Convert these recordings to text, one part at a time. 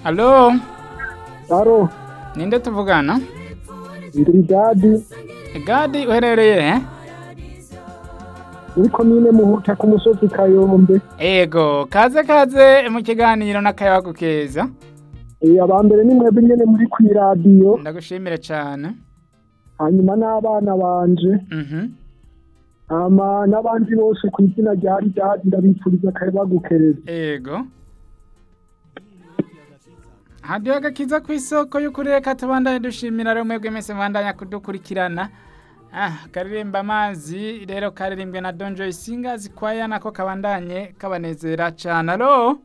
Alo, Aro, ninde tuvugana? ndi Gadi Gadi uherereye he? muri komine Muhuta ku musozi Kayombe. Ego, kaze kaze mu kiganiro n'akayabagu keza. Eh abambere ni mwebwe nyene muri kw'iradiyo, Ndagushimire cane. hanyuma n'abana banje, Mhm. hama n'abandi bose ku izina rya Gadi ndabipfuriza akayabagukereza. Ego. Hadiyo agakiza ku isoko y'ukuri reka tubandanye dushimira rero mwebwe mwese mwandanya kudukurikirana. Ah, karirimba amazi rero karirimbwe na Don Joy Singers kwaya nako kabandanye kabanezera cane. Alo?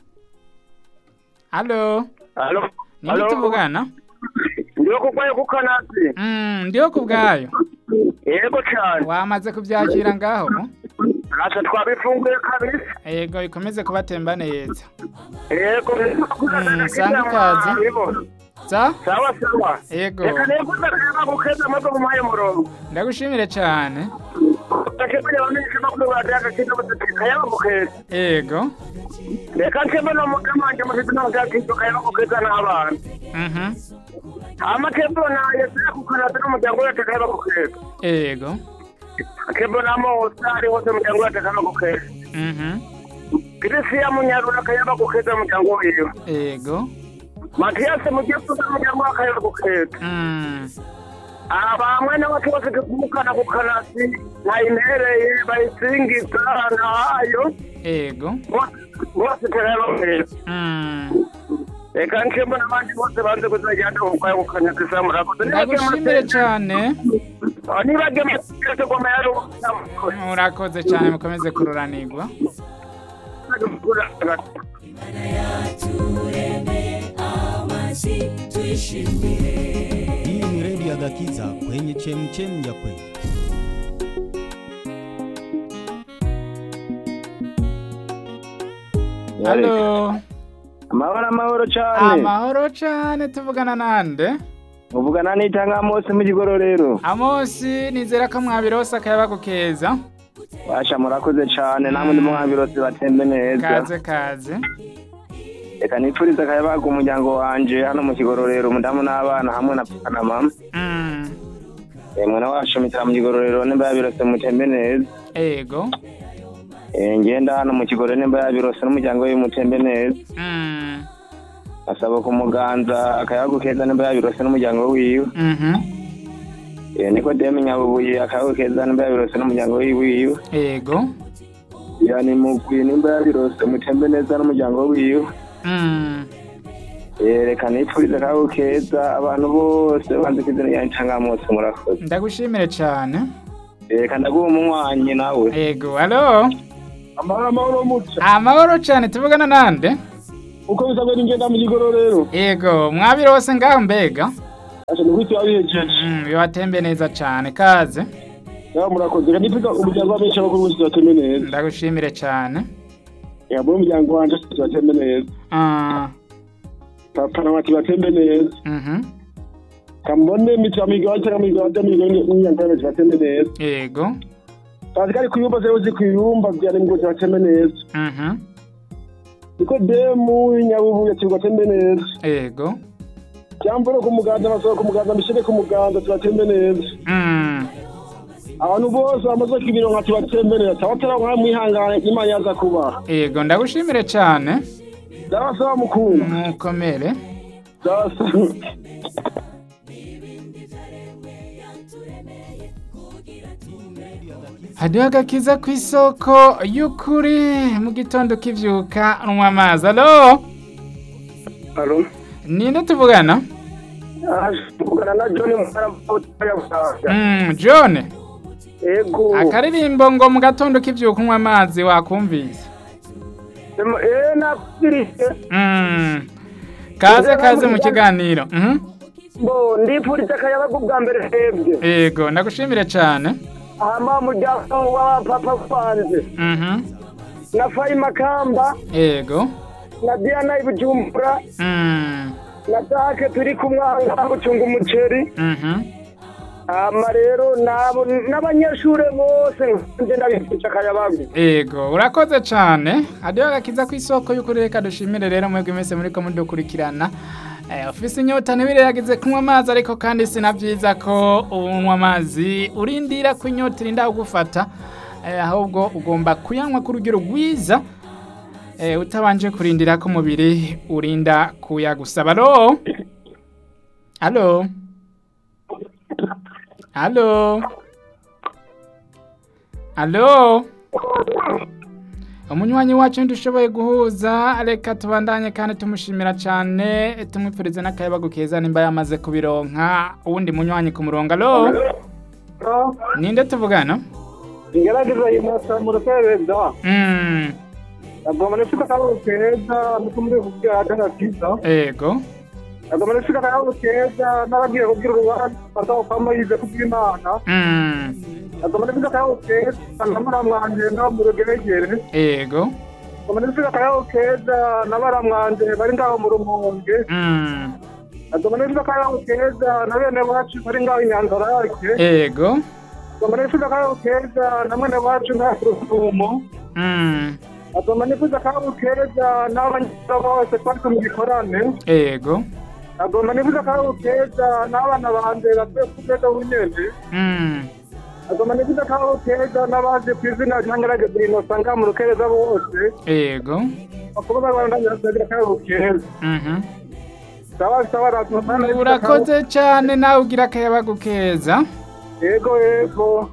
Alo? Alo. Ninde tuvugana? Ndiyo kugwaye ku kanasi. Mm, ndiyo kubwayo. Yego cyane. Wamaze kubyakira ngaho? Asa twabifunguye kabisa. Ego ikomeze kubatemba neza. Yego. Mm, sanga ikaze. Za? Sawa sawa. Ego. Reka nekuza kayaba gukeza maze mumaye murongo. Ndagushimire cyane. Takebye bamenyesha makuru badaka kiza bataka kayaba gukeza. Ego. Reka nkebe no mugamanje mufite n'amagati kayaba gukeza n'abana. Mhm. Amakebo na yesera ku kanasi n'umuryango wacu kayaba gukeza. Ego. Akebo na Mose ari hose umuryango wacu kayaba gukeza. Mhm. Kirisiya munyarura kayaba gukeza umuryango wiwe. Ego. Matiyasi mugiye kuza umuryango wa kayaba gukeza. Mm. abamwe n'abato bafite kumukana ku kanasi nayimpereye bayisingiza nahayo Ego. bose terabameza Mm. reka nkembo n'abandi bose banze kuzajyana ubukwaye ku kanasi sa murakoze Ndagushimire cyane. nibage mategeko goma yari Murakoze cyane mukomeze kururanirwa. Hii ni redio ya Gakiza kwenye chemchem ya kweli. Halo. amahoro amahoro cyane Amahoro cyane tuvugana nande? uvugana n'itanga mose mu kigororero Amosi nizera ko mwabirose akayabagu keza. washa murakoze cyane namwe ndi mwabirose batembe neza Kaze kaze. reka nipfurize akayabaga umuryango wanje hano mu kigororero umudamu n'abana hamwe na papa na mama Mm. mwana wacu mitara mu kigororero nimba yabirose mutembe neza Ego. Eh, ngenda hano mu kigororero nimba yabirose n'umuryango we mutembe neza Mm. asaba ku muganza akayabagu keza nimba yabirose n'umuryango wiwe Mhm. Eh, nikodemu nyabubuye akayabagu keza nimba yabirose n'umuryango wiwe Ego. yani mugwi nimba yabirose mutembe neza n'umuryango wiwe Mm. Eh, reka nipfurize akayabagu keza abantu bose banze ko izina ryanjye cangamutse murakoze Ndagushimire cyane. Eh, reka ndaguha umunywanyi nawe Ego. Halo. Amahoro amahoro muca. Amahoro cyane tuvugana nande? Uko bisabwe n'ingenda mu kigororero. Ego, mwabirose ngaho mbega? Asha nukwiti wabihejeje. Mm, bibatembe neza cyane kaze. Yaho murakoze. Reka nipfuza umuryango w'abenshi abakuru bose batembe neza. Ndagushimire cyane. Yabo umuryango wanje batembe neza. Ah, Papa na mati batembe neza. mhm. Kambone mitwa migwa cyangwa migwa cyangwa migwa n'umuryango w'abenshi batembe neza. Ego. Kazi kari kuyumba zero zi kuyumba byane ngo batembe neza. Mhm. Niko demu nyabubu yakirwa batembe neza. Ego. Cyamboro ku muganza basaba ku muganza mishire ku muganza tubatembe neza. Mm. Abantu bose bamaze kibiro nka tubatembe neza. Tabatara nka mwihangane Imana yaza kuba. Ego, ndagushimire cyane. Ndabasaba mukuru. Mukomere. Ndabasaba. Hadiho agakiza ku isoko y'ukuri mu gitondo kivyuka unywa amazi. Alo? Alo. Ninde tuvugana? tuvugana na John Mutara Butaya. Mm, John. Ego. Akaririmbo ngo mu gatondo kivyuka unywa amazi wakumvise. Eh nakugirise. Mm. Kaze kaze mu kiganiro. Mhm. Bo ndipfurize akayabaga bwa mbere hebwe. Ego, ndagushimire cyane. Hama muryango wa papa kwanze. Mhm. Na Fayi Makamba. Ego. Na Diana Ibujumbura. Mm. Na Dake turi kumwanga gucunga umuceri. Mhm. hama rero nabo n'abanyeshure bose nje ndabifuje akayabagu Ego, urakoze cane. Hadiyo agakiza ku isoko y'ukuri reka dushimire rero mwebwe mwese muriko mudukurikirana. Eh, ufise inyota ntibire yagize kunywa amazi ariko kandi sinavyiza ko unywa amazi urindira ko inyota irinda kugufata. Eh, ahubwo ugomba kuyanywa ku rugero rwiza. Eh, utabanje kurindira ko umubiri urinda kuyagusaba. Alo? Alo? Alo? Alo? Umunywanyi wacu ndushoboye guhuza reka tubandanye kandi tumushimira cyane tumwipfurize n'akayabagu keza nimba yamaze kubironka uwundi munywanyi ku murongo alo ninde tuvugana ngerageza imasa mu rukereza mm, agomba nifite akayabagu keza nuko muri kubwira agakiza ego agomba nifite akayabagu keza n'abagiye kubwira urubanza bazaho kwama yize kubw'imana mm, agomba nifite akayabagu keza n'abaramwanje ngaho mu rugeregere ego agomba nifite akayabagu keza n'abaramwanje bari ngaho mu rumonge mm, agomba nifite akayabagu keza na bene wacu bari ngaho inyanzarake ego agomba nifite akayabagu keza na mwene wacu ngaho ku rusumo mm, agomba nifite akayabagu keza n'abanyeshuri bose twari mu gikorane ego agomba nifuza akayabagu keza n'abana banje batuye ku rwego bunyene mm, agomba nifuza akayabagu keza n'abaje ku izina ryangerageza inosa ngaha mu rukereza bose ego bakuba barwandangira kugira akayabagu keza mhm. sawa sawa ratuma urakoze cyane nawe ugira akayabagu keza yego yego